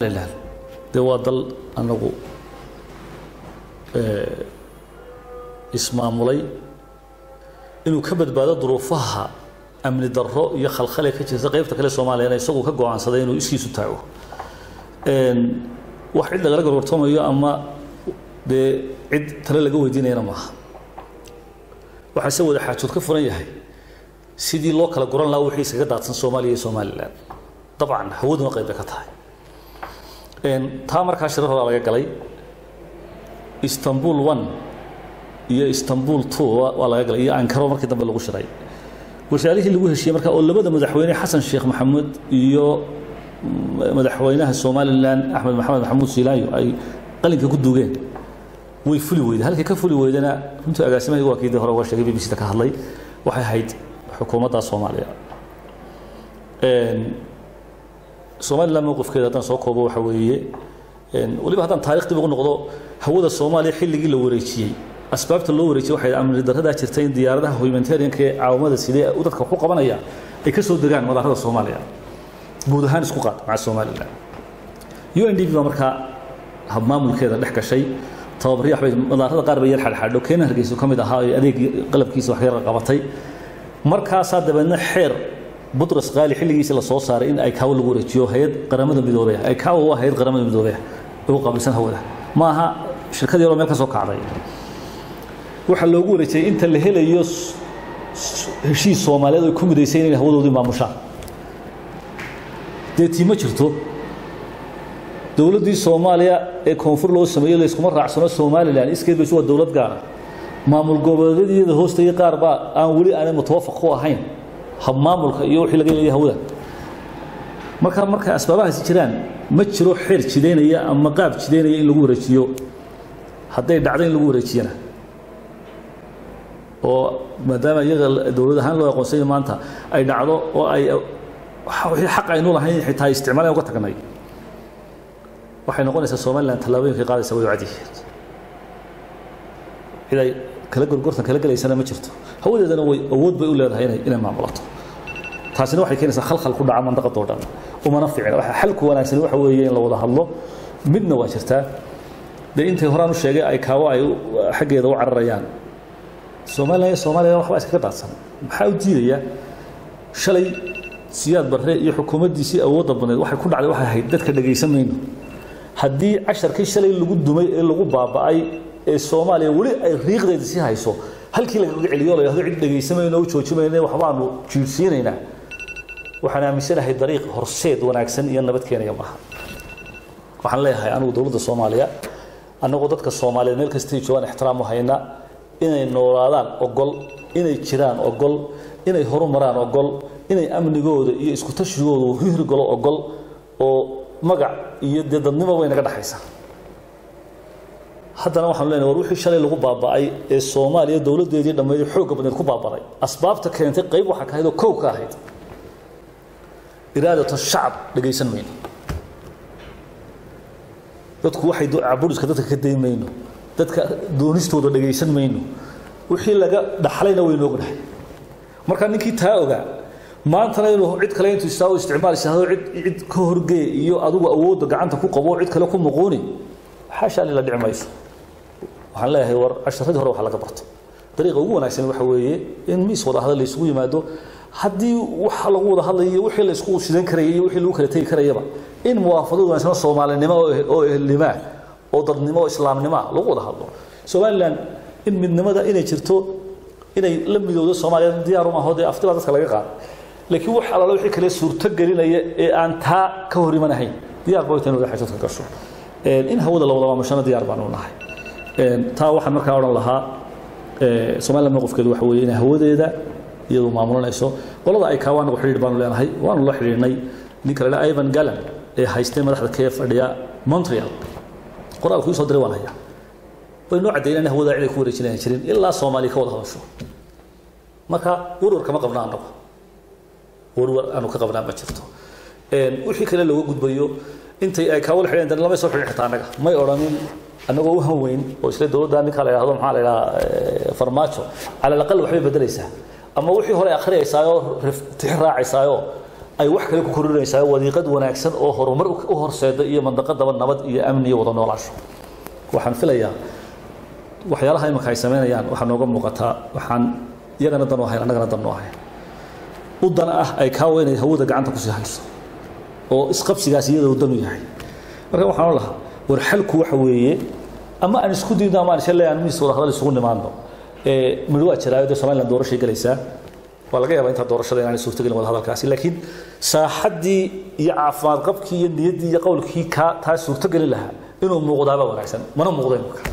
dee waa dal anagu ismaamulay inuu ka badbaado duruufaha amni darro iyo khalkhale ka jirta qaybta kale soomaaliyana isagu ka go-aansaday inuu iskiisu taago wax cid lagala gorgortamayo ama dee cid tale laga weydiinayana maaha waxaa se wada xaajood ka furan yahay sidii loo kala guran lahaa wixii iskaga daadsan soomaaliya iyo somalilan dabcan hawaduna qayb bay ka tahay taa markaa shirar horaa laga galay istanbul one iyo istanbul two waa laga galay iyo ankaro markii dambe lagu shiray wasaarihii lagu heshiiyey markaa oo labada madaxweyne xasan sheekh maxamuud iyo madaxweynaha somalilan axmed maxamed maxamuud siilaayo ay qalinka ku duugeen way fuli weyday halkii ka fuli weydana runtii agaasimahaygu waa kiidii hore uga sheegay b b c da ka hadlay waxay ahayd xukuumadda soomaaliya somalilan mowqifkeeda haddaan soo koobo waxa weeye weliba haddaan taarikh dib ugu noqdo hawada soomaaliya xilligii la wareejiyey asbaabta loo wareejiyey waxay amni darradaa jirta in diyaaradaha humanitarianka ee caawamada sidee u dadka ku qabanaya ay ka soo degaan madaarada soomaaliya guud ahaan isku qaad maca somalilan u n d b baa markaa habmaamulkeeda dhex gashay tababari waxbay madaarada qaar bay yar xadxadho keena hargeysa ka mid ahaa ee adeegii qalabkiisa wax yar qabatay markaasaa dabeedna xeer butras qaali xilligiisa la soo saaray in aykawo lagu wareejiyo hay-ad qaramada midoobey aykawo waa hay-ad qaramada midoobey ugu qaabilsan hawada ma aha shirkad yaroo meel ka soo kacday waxaa loogu wareejiyey inta la helayo heshiis soomaaliyeed ay ku midaysay inay hawadoodii maamushaan dee tii ma jirto dowladdii soomaaliya ee koonfur loo sameeyey layskuma raacsano somalilan iskeed baysu waa dowlad gaara maamul goboleedyada hoostayay qaar baa aan weli aanay mutawafaq ku ahayn habmaamulka iyo wixii laga leeyahay hawada marka marka asbaabahaasi jiraan ma jiro xeer jidaynaya ama qaab jidaynaya in lagu wareejiyo hadday dhacdo in lagu wareejiyana oo maadaama iyaga dowlad ahaan loo aqoonsanya maanta ay dhacdo oo ay wixii xaq aynu lahayn xitaa isticmaalaan uga tagnay waxay noqonaysaa somalilan tallaabooyinkay qaadaysa way cadiyihiin cid ay kala gorgortan kala gelaysana ma jirto hawadeedana way awood bay u leedahay inay inay maamulato taasina waxay keenaysaa khalkhal ku dhaca mandaqadoo dhan umana fiicna waxa xalku wanaagsan waxa weeye in la wada hadlo midna waa jirtaa dee intay horaan u sheegay ay kaawo ay xaggeeda u cararayaan somalilan iyo soomaaliya waxbaa iskaga daadsan maxaa u diidaya shalay siyaad barre iyo xukuumaddiisii awoodda badneed waxay ku dhacday waxay ahayd dadka dhegaysan mayno haddii casharkii shalay lagu dumay ee lagu baaba'ay ee soomaaliya weli ay riiqdeeda sii hayso halkii lagaga celiyo la yidhahdo cid dhegaysamayno u joojimayna waxbaanu jiirsiinaynaa waxaan aaminsanahay dariiq horseed wanaagsan iyo nabad keenaya maaha waxaan leeyahay anigu dowladda soomaaliya annagoo dadka soomaaliyeed meel kastay joogaan ixtiraam u hayna inay noolaadaan ogol inay jiraan ogol inay horumaraan ogol inay amnigooda iyo isku tashigooda hirgalo ogol oo magac iyo dee dadnimo way naga dhexaysaa haddana waxaanu leenahay war wixii shalay lagu baaba'ay ee soomaaliya dowladdeedii dhammeyd xoogga badneed ku baabaday asbaabta keentay qayb waxaa ka ahayd oo kow ka ahayd iraadata shacab dhegaysan mayno dadku waxay caburiska dadka ka day mayno dadka doonistooda dhegaysan mayno wixii laga dhaxlayna waynu ognahay marka ninkii taa ogaa maantana inuu cid kale intuu istaa isticmaal isahdo cid cid ka horgee iyo adigu awoodda gacanta ku qabo cid kale ku muquuni xaashaa la dhici mayso waxaan leeyahay war casharadii hore waxa laga barto dariiqa ugu wanaagsan waxa weeye in miis wada hadal la isugu yimaado haddii waxa lagu wada hadlayo wixii la isku shidan karayay iyo wixii lagu kala tegi karayaba in muwaafaqad wanaagsan soomaalinimo oo ehelnimaa oo dadnimo oo islaamnimaa lagu wada hadlo somalilan in midnimada inay jirto inay la midowdo soomaaliya diyaar uma aho dee afti baa dadka laga qaaday laakiin wax alaala wixii kale suurto gelinaya ee aan taa ka hor imanahayn diyaar ba waytan wada xajood ka gasho in hawada la wada maamushana diyaar baanu nahay taa waxaan markaa odhan lahaa somaliland mowqifkeedu waxa weeye inay hawadeeda iyadu maamulanayso qolada ay kaa anagu xidhiir baanu leenahay waanu la xidhiirnay ninka la idhaha ivan gallan ee haystay madaxda kee fadhiya montreal qoraalku ii soo diray waan hayaa way noo caddeeyeen in hawada cid ay ku wareejinayan jirin ilaa soomaaliya ka wada hadasho marka warwar kama qabna annagu warwar aanu ka qabnaa ma jirto wixii kale looga gudbayo intay ay kaawala xidheen dan lama soo xidhin xitaa annaga may odhanin annagoo u hanweyn oo isla dowladda ninka la yidhahdo maxaa la yidhaha farmaajo cala alaqal waxbay bedelaysaa ama wixii hore akhriyaysaayoo tixi raacaysaayoo ay wax kale ku korinaysaa wadiiqad wanaagsan oo horumar u horseeda iyo mandaqadaba nabad iyo amni iyo wada noolaasho waxaan filayaa waxyaalaha imanka ay samaynayaan waxaa nooga muuqataa waxaan iyagana dan u ahayn annagana dan u ahayn u dan ah ay kaawa inay hawada gacanta kusii hayso oo isqabsigaas iyadoo dan u yahay marka waxaan lahaa war xalku waxa weeye ama aan isku diidno ama aan isha leeyahay miis wada hadal isugu nimaadno ee midho waa jiraayo dee somaliland doorashay galaysaa waa laga yaabaa intaa doorashada inaanay suurtagelin wada hadalkaasi laakiin saaxaddii iyo caafimaad qabkii iyo niyaddii iyo qowlkii kaa taa suurtogeli lahaa inuu muuqdaaba wanaagsan mana muuqdo imika